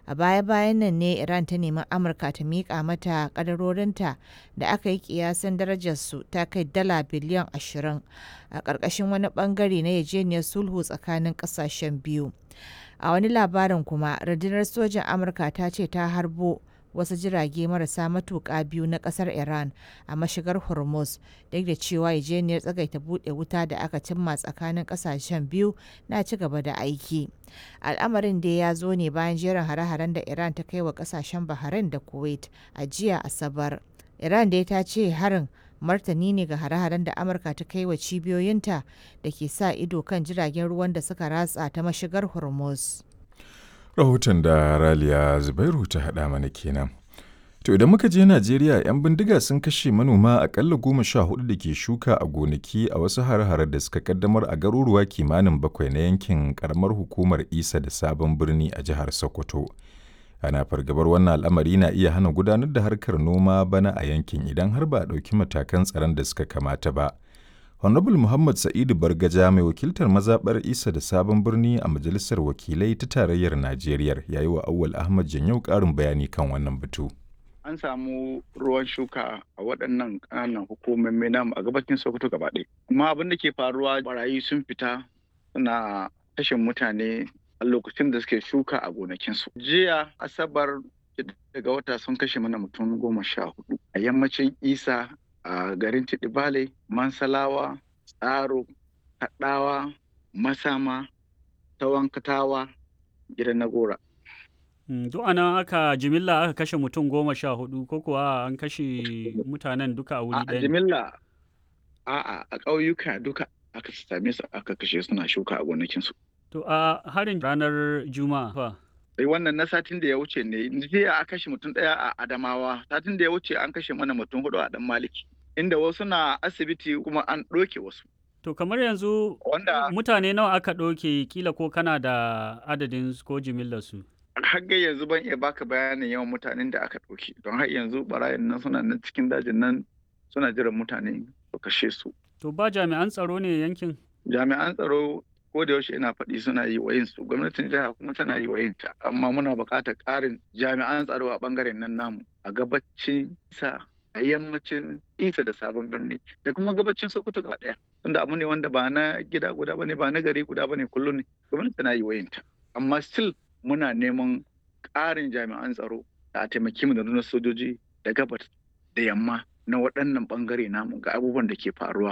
A baya-bayan nan ne Iran ta nemi Amurka ta miƙa mata ƙadarorinta da aka yi ƙiyasin darajarsu ta kai dala biliyan 20 a ƙarƙashin wani ɓangare na yarjejeniyar sulhu tsakanin ƙasashen biyu. A wani labarin kuma, rundunar sojin Amurka ta ce ta harbo wasu jirage marasa matuƙa biyu na ƙasar Iran a mashigar Hormuz, duk da cewa yarjejeniyar tsagaita buɗe wuta da aka cimma tsakanin ƙasashen biyu na ci gaba da aiki. Al'amarin dai ya zo ne bayan jerin hare-haren da Iran ta kai wa ƙasashen Bahrain da Kuwait a jiya Asabar. Iran dai ta ce harin martani ne ga hare-haren da Amurka ta kai wa cibiyoyinta da ke sa ido kan jiragen ruwan da suka ratsa ta mashigar Hormuz. Rahoton da Raliya Zubairu ta haɗa mana kenan. To idan muka je Najeriya 'yan bindiga sun kashe manoma akalla goma sha hudu da ke shuka a gonaki a wasu hare-hare da suka kaddamar a garuruwa kimanin bakwai na yankin karamar hukumar Isa da Sabon Birni a jihar Sokoto. Ana fargabar wannan al'amari na iya hana gudanar da harkar noma bana a yankin idan har ba a ɗauki matakan tsaron da suka kamata ba. Honorable Muhammad Sa'idu Bargaja mai wakiltar mazaɓar Isa da Sabon Birni a Majalisar Wakilai ta Tarayyar Najeriya ya yi wa Awwal Ahmad Janyau ƙarin bayani kan wannan batu. An samu ruwan shuka a waɗannan ƙananan hukumomi namu a gabacin Sokoto gaba ɗaya. Amma abin da ke faruwa barayi sun fita suna kashe mutane a lokacin da suke shuka a gonakinsu. Jiya Asabar daga wata sun kashe mana mutum goma sha hudu a yammacin Isa a garin Tidibale, Mansalawa, Tsaro, Kaɗawa, Masama, Tawankatawa, gidan Nagora. Duk anan aka jimilla aka kashe mutum goma sha hudu ko kuwa an kashe mutanen duka a wuri A ɗaya? jimilla a'a a ƙauyuka duka aka same su aka kashe suna shuka a gonakinsu. To a harin ranar Juma'a fa. Sai wannan na satin da ya wuce ne jiya a kashe mutum ɗaya a Adamawa satin da ya wuce an kashe mana mutum hudu a ɗan Maliki inda wasu na asibiti kuma an ɗoke wasu. To kamar yanzu Wanda mutane nawa aka ɗauke kila ko kana da adadin su ko jimillar su? har ga yanzu ban iya baka bayanin yawan mutanen da aka ɗauke don har yanzu barayin nan suna nan cikin dajin nan suna jiran mutane su kashe su. To ba jami'an tsaro ne yankin? Jami'an tsaro ko da yaushe ina faɗi suna yi wa su gwamnatin jiha kuma tana yi wa ta amma muna buƙatar ƙarin jami'an tsaro a ɓangaren nan namu a gabacin sa a yammacin isa da sabon birni da kuma gabacin sokoto gaba ɗaya tunda abu ne wanda ba na gida guda bane ba na gari guda bane kullum ne gwamnati tana yi wa ta amma still muna neman ƙarin jami'an tsaro da a taimaki mu da nuna sojoji da gabas da yamma na waɗannan ɓangare namu ga abubuwan da ke faruwa